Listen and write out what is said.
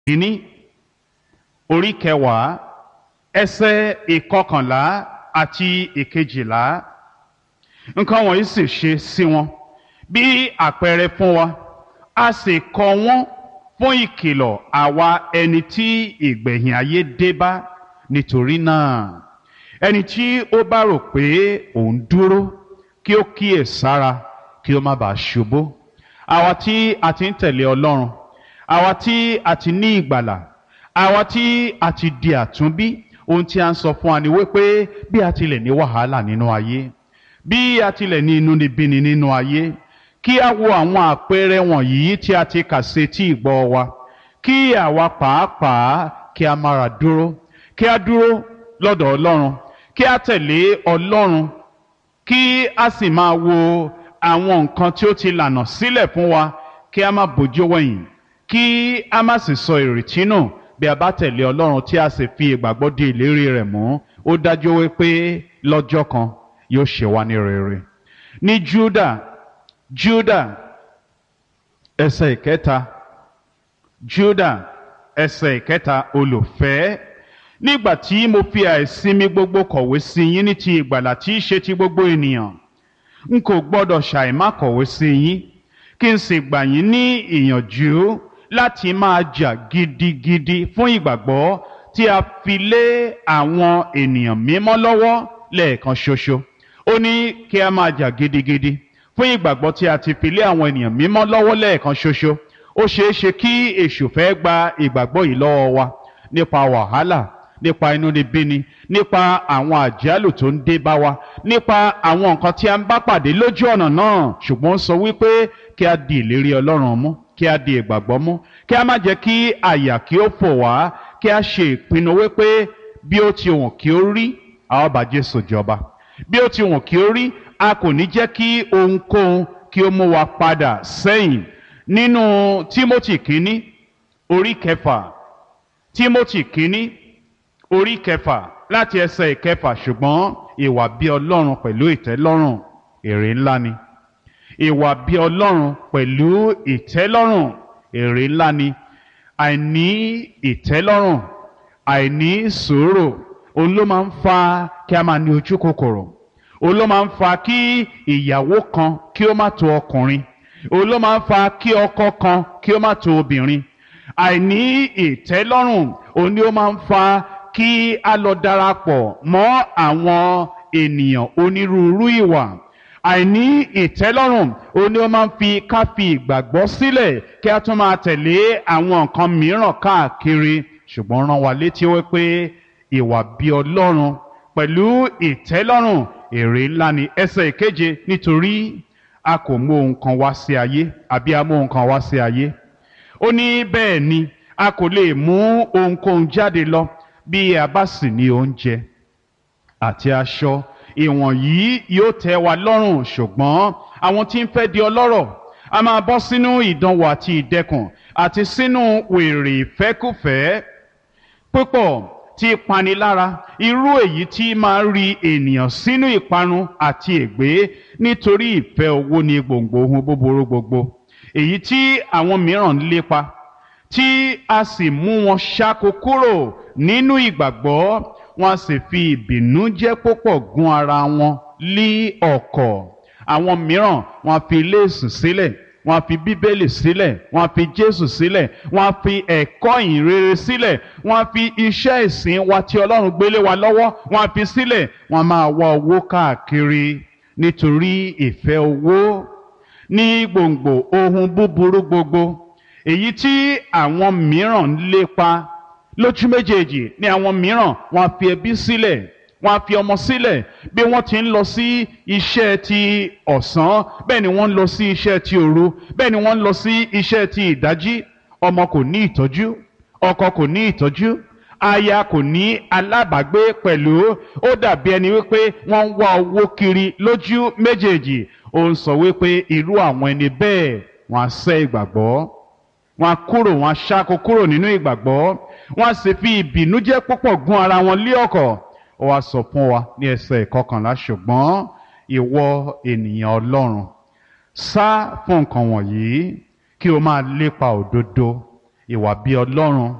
kínní orí kẹwàá ẹsẹ̀ ìkọkànlá àti ìkejìlá nǹkan wọ̀nyí sì ṣe sí wọn bí àpẹẹrẹ fún wa a sì kọ wọ́n fún ìkìlọ̀ àwa ẹni tí ìgbẹ̀yìn ayé dé bá nítorí náà ẹni tí ó bá rò pé òun dúró kí ó kíyè sára kí ó má bàa ṣubú àwa tí a ti ń tẹ̀lé Ọlọ́run àwa tí a ti ní ìgbàlà àwa tí a ti di àtúnbí ohun tí a ń sọ fún wa ni wípé bí a tilẹ̀ ní wàhálà nínú ayé bí a tilẹ̀ ní inúnibíni nínú ayé kí a wo àwọn àpẹẹrẹ wọ̀nyí tí a ti kà sí tí ìgbọ́ wa kí àwa pàápàá kí a mára dúró kí a dúró lọ́dọ̀ Ọlọ́run kí a tẹ̀lé Ọlọ́run kí a sì máa wo àwọn nǹkan tí ó ti lànà sílẹ̀ fún wa kí a má bójú wẹ̀yìn kí a má sì sọ ìrètí nù bí a bá tẹ̀lé Ọlọ́run tí a sì fi ìgbàgbọ́ di ìlérí rẹ̀ mú ó dájú wípé lọ́jọ́ kan yóò ṣe wá ní rere ní Júdà Júdà ẹsẹ̀ ìkẹta Júdà ẹsẹ̀ ìkẹta olùfẹ́ nígbà tí mo fi àìsinmi gbogbo kọ̀wé sí yín ní ti ìgbàlà tí í ṣe ti gbogbo ènìyàn n kò gbọ́dọ̀ ṣàìmá kọ̀wé sí yín kí n sì gbà yín ní ìyànjú láti máa jà gidigidi fún ìgbàgbọ́ tí a fi lé àwọn ènìyàn mímọ́ lọ́wọ́ lẹ́ẹ̀kan ṣoṣo ó ní kí a máa jà gidigidi fún ìgbàgbọ́ tí a ti fi lé àwọn ènìyàn mímọ́ lọ́wọ́ lẹ́ẹ̀kan ṣoṣo ó ṣeé ṣe kí èṣù fẹ́ gba ìgbàgbọ́ yìí lọ́wọ́ wa nípa wàhálà nípa inúnibíni nípa àwọn àjálù tó ń dé bá wa nípa àwọn nǹkan tí a ń bá pàdé lójú ọ̀nà náà ṣùgbọ́n ó sọ wípé kí a di ìlérí Ọlọ́run mú kí a di ìgbàgbọ́ mú kí a má jẹ́ kí àyà kí ó fò wá kí a ṣe ìpinnu wípé bí ó ti wọ̀n kí ó rí a ó bá Jésù jọba bí ó ti wọ̀n kí ó rí a kò ní jẹ́ kí ohunkóhun kí ó mú wa padà sẹ́yìn nínú Tímótì kínní orí kẹfà Tímótì kínní orí kẹfà láti ẹsẹ̀ ìkẹfà ṣùgbọ́n ìwà bí Ọlọ́run pẹ̀lú ìtẹ́lọ́rùn èrè ńlá ni ìwà bí Ọlọ́run pẹ̀lú ìtẹ́lọ́rùn èrè ńlá ni àìní ìtẹ́lọ́rùn àìní sùúrù òun ló máa ń fa kí a máa ní ojú kòkòrò òun ló máa ń fa kí ìyàwó kan kí ó má tó ọkùnrin òun ló máa ń fa kí ọkọ kan kí ó má tó obìnrin àìní ìtẹ́lọ́rùn òun ni ó máa ń fa kí a lọ darapọ̀ mọ́ àwọn ènìyàn onírúurú ìwà àìní ìtẹ́lọ́rùn òun ni ó máa ń fi ká fi ìgbàgbọ́ sílẹ̀ kí a tún máa tẹ̀lé àwọn nǹkan mìíràn káàkiri ṣùgbọ́n rán wa létí wípé ìwà bí Ọlọ́run pẹ̀lú ìtẹ́lọ́rùn èrè ńlá ni ẹsẹ̀ ìkeje nítorí a kò mú ohun kan wá sí ayé àbí a mú ohun kan wá sí ayé ó ní bẹ́ẹ̀ ni a kò lè mú ohunkóhun jáde lọ bí a bá sì ní oúnjẹ àti aṣọ ìwọ̀nyí yóò tẹ́ wa lọ́rùn ṣùgbọ́n àwọn tí ń fẹ́ di ọlọ́rọ̀ a máa bọ́ sínú ìdánwò àti ìdẹkùn àti sínú wèrè ìfẹ́kùfẹ́ púpọ̀ tí panilára irú èyí tí máa ń ri ènìyàn sínú ìparun àti ègbé nítorí ìfẹ́ owó ní gbòǹgbò ohun búburú gbogbo èyí tí àwọn mìíràn ń lépa tí a sì mú wọn ṣáko kúrò nínú ìgbàgbọ́ wọn a sì fi ìbìnújẹ́ púpọ̀ gún ara wọn lí ọ̀kọ̀ àwọn mìíràn wọn a fi léèsù sílẹ̀ wọn a fi bíbélì sílẹ̀ wọn a fi jésù sílẹ̀ wọn a fi ẹ̀kọ́ ìhìnrere sílẹ̀ wọn a fi iṣẹ́ ìsìn wa tí ọlọ́run gbélé wa lọ́wọ́ wọn a fi sílẹ̀ wọn a máa wá owó káàkiri nítorí ìfẹ́ owó ní gbòǹgbò ohun búburú gbogbo èyí tí àwọn mìíràn ń lépa lójú méjèèjì ní àwọn mìíràn wọn á fi ẹbí sílẹ̀ wọn á fi ọmọ sílẹ̀ bí wọ́n ti ń lọ sí iṣẹ́ ti ọ̀sán bẹ́ẹ̀ ni wọ́n ń lọ sí iṣẹ́ ti òru bẹ́ẹ̀ ni wọ́n ń lọ sí iṣẹ́ ti ìdájí ọmọ kò ní ìtọ́jú ọkọ kò ní ìtọ́jú aya kò ní alábàágbé pẹ̀lú ó dàbí ẹni wípé wọ́n ń wá owó kiri lójú méjèèjì ó ń sọ wípé irú àwọn ẹni bẹ́ẹ̀ wọ́n á sẹ́ ìgbàgbọ́ wọ́n á kúrò wọ́n á ṣáko kúrò nínú ìgbàgbọ́ wọ́n á sì fi ìbìnújẹ́ púpọ̀ gún ara wọn lé ọ̀kọ̀ ó wá sọ fún wa ní ẹsẹ̀ ìkọkànlá ṣùgbọ́n ìwọ ènìyàn Ọlọ́run sá fún nǹkan wọ̀nyí kí o máa lépa òdodo ìwà bí ọlọ́run